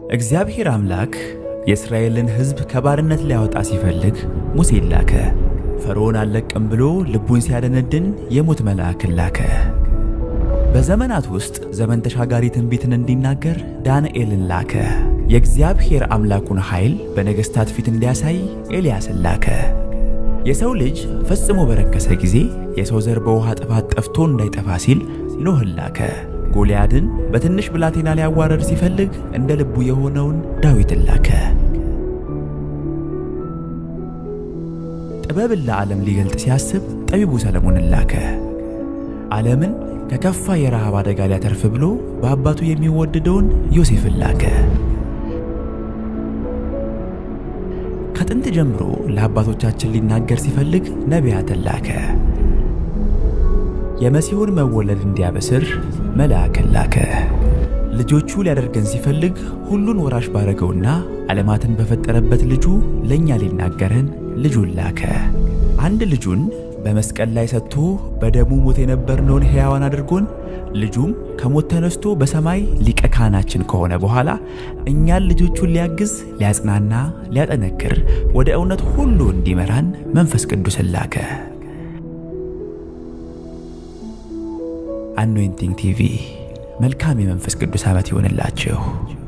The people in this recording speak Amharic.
እግዚአብሔር አምላክ የእስራኤልን ሕዝብ ከባርነት ሊያወጣ ሲፈልግ ሙሴን ላከ። ፈርዖን አልለቅም ብሎ ልቡን ሲያደነድን የሞት መልአክን ላከ። በዘመናት ውስጥ ዘመን ተሻጋሪ ትንቢትን እንዲናገር ዳንኤልን ላከ። የእግዚአብሔር አምላኩን ኃይል በነገሥታት ፊት እንዲያሳይ ኤልያስን ላከ። የሰው ልጅ ፈጽሞ በረከሰ ጊዜ የሰው ዘር በውሃ ጥፋት ጠፍቶ እንዳይጠፋ ሲል ኖህን ላከ። ጎልያድን በትንሽ ብላቴና ሊያዋረድ ሲፈልግ እንደ ልቡ የሆነውን ዳዊትን ላከ። ጥበብን ለዓለም ሊገልጥ ሲያስብ ጠቢቡ ሰለሞንን ላከ። ዓለምን ከከፋ የረሃብ አደጋ ሊያተርፍ ብሎ በአባቱ የሚወደደውን ዮሴፍን ላከ። ከጥንት ጀምሮ ለአባቶቻችን ሊናገር ሲፈልግ ነቢያትን ላከ። የመሲሁን መወለድ እንዲያበስር መልአክን ላከ። ልጆቹ ሊያደርገን ሲፈልግ ሁሉን ወራሽ ባረገውና ዓለማትን በፈጠረበት ልጁ ለእኛ ሊናገረን ልጁን ላከ። አንድ ልጁን በመስቀል ላይ ሰጥቶ በደሙ ሞት የነበርነውን ሕያዋን አድርጎን ልጁም ከሞት ተነስቶ በሰማይ ሊቀ ካህናችን ከሆነ በኋላ እኛን ልጆቹን ሊያግዝ፣ ሊያጽናና፣ ሊያጠነክር ወደ እውነት ሁሉ እንዲመራን መንፈስ ቅዱስን ላከ። አኖይንቲንግ ቲቪ መልካም የመንፈስ ቅዱስ ዓመት ይሆንላችሁ።